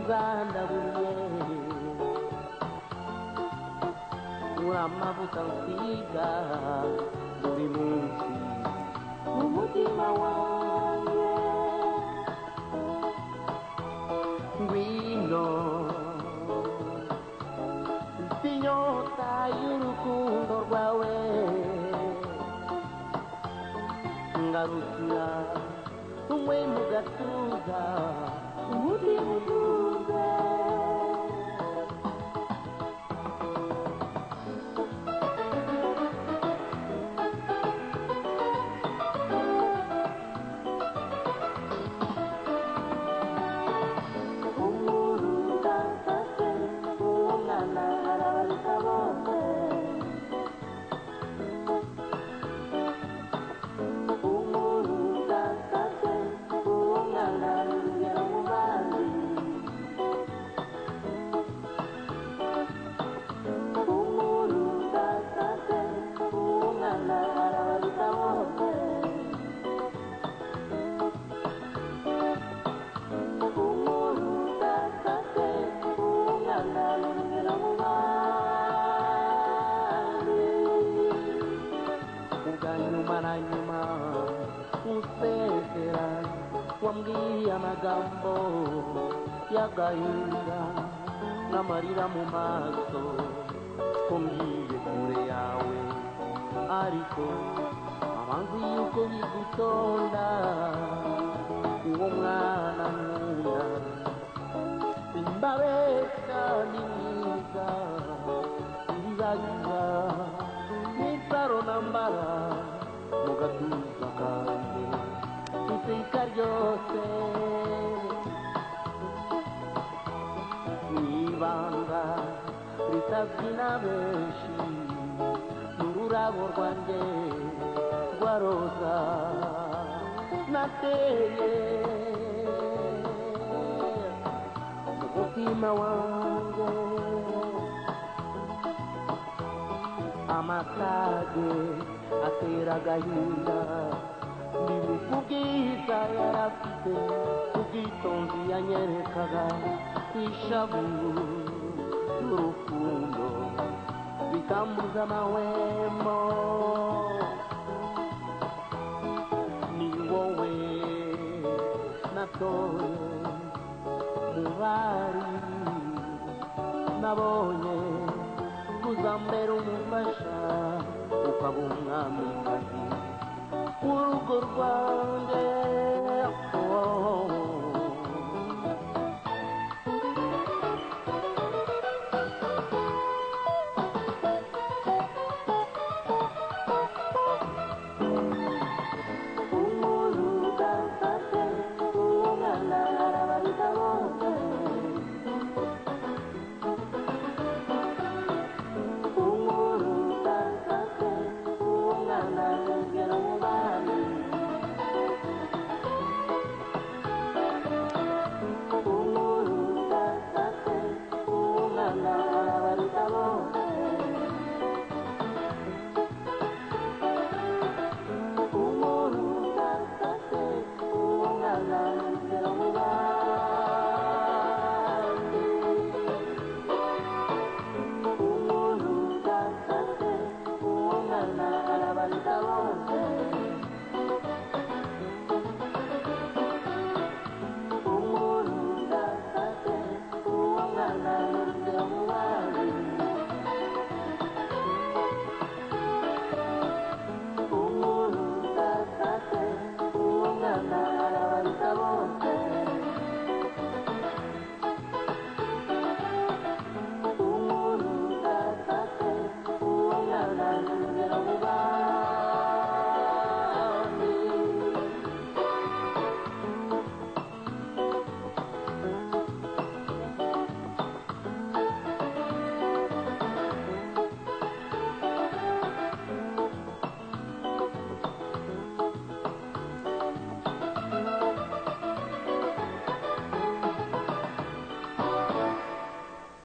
bwana bumwe muri amavuta nsiga buri munsi mu mutima wanjye ngwino nzi inyota y'urukundo rwawe ngarukira umwe mu gatuza undi mutuze umuntu utasase uwo mwana arabaruta bose umuntu utasase uwo mwana ni urugero mu bandi umuntu utasase uwo mwana arabaruta bose umuntu utasase uwo mwana ni urugero mu bandi ubwa nyuma na nyuma usezera wambwiye amagambo y'agahinda n'amarira mu maso ko ngiye kure yawe ariko abanzi yuko bigutonda uwo mwana nkunda imbabeta ni mwiza nzizagiza n'isaro nambara mu gatuza kanjye iteka ryose n'ibanga ritazwi na benshi n'ururabo rwanjye rwa roza nateye mu mutima wanjye amatage atera agahinda ni kubwiza yarafite ubwitonzi yanyerekaga ishavu n'urukundo bikambuza amahwemo ni wowe natoye mu bari nabonye kuzambera umufasha ukaba umwamikazi w'urugo rwanjye oh, oh, oh.